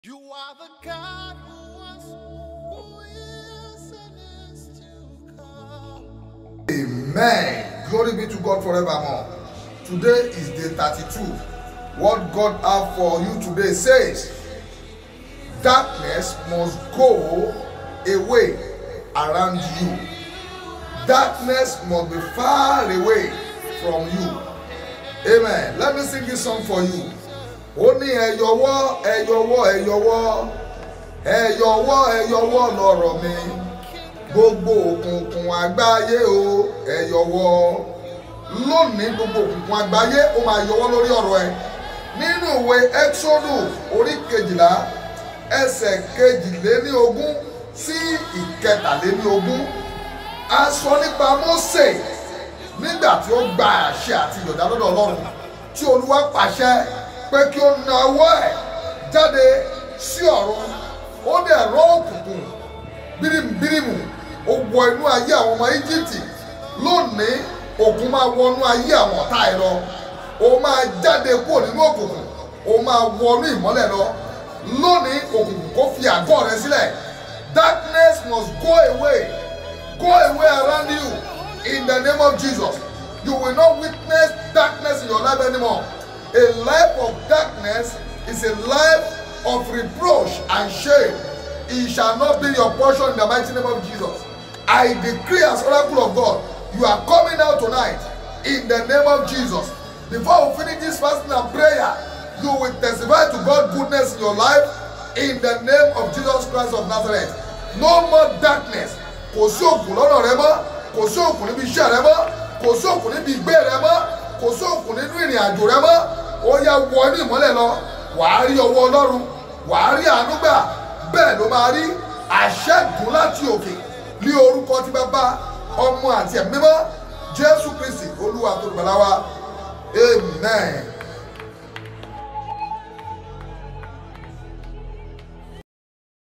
You are the God who was, who is, and is to come. Amen. Glory be to God forevermore. Today is day 32. What God have for you today says, darkness must go away around you. Darkness must be far away from you. Amen. Let me sing this song for you. Ó ní ẹ yọwọ́ ẹ yọwọ́ ẹ yọwọ́ ẹ yọwọ́ ẹ yọwọ́ lọ́rọ̀ mi gbogbo òkùnkùn àgbáyé o ẹ yọwọ́ lónìí gbogbo òkùnkùn àgbáyé ó máa yọwọ́ lórí ọ̀rọ̀ ẹ nínú ìwé exodu orí kejìlá ẹsẹ̀ kejìléní ogún sí ìkẹtàléní ogún a sọ nípa Mósè nígbà tí ó gba àṣẹ àti ìyọ̀dá lọ́dọ̀ Ọlọ́run tí Olúwa pàṣẹ pé kí ó na ọwọ́ ẹ̀ jáde sí ọ̀run ó dẹ̀ rọ́ òkùnkùn bírímù ó wọ inú ayé àwọn ọmọ íjíbítì lónìí òkun máa wọnú ayé àwọn ọ̀tá ẹ̀ lọ ó máa jáde kúrò nínú òkùnkùn ó máa wọnú ìmọ́lẹ̀ lọ lónìí òkùnkùn kó fi àgọ́ rẹ sílẹ̀ darkness must go away go away around you in the name of Jesus you will not witness darkness in your life anymore a life of darkness is a life of reproach and shame it shall not be your portion in the mighty name of Jesus. I decree as oracle of God, you are coming out tonight in the name of Jesus. Before we finish this fasting and prayer, you will testify to God's goodness in your life in the name of Jesus Christ of Nazareth. No more darkness. Kò sí òkùn lọ́nà rẹ mọ́, kò sí òkùn níbi iṣẹ́ rẹ mọ́, kò sí òkùn níbi ìgbé rẹ mọ́, kò sí òkùn nínú ìrìn àjò rẹ mọ́. Ó yá wọ inú ìmọ́lẹ̀ lọ, wàá rí ọwọ́ Ọlọ́run, wàá rí àánú gbà bẹ́ẹ̀ ló máa rí àṣẹ́gun láti òkè ní orúkọ tí bàbá ọmọ àti ẹ̀mí mímọ́ jésù kristi olúwa tó gbàlà wa amen.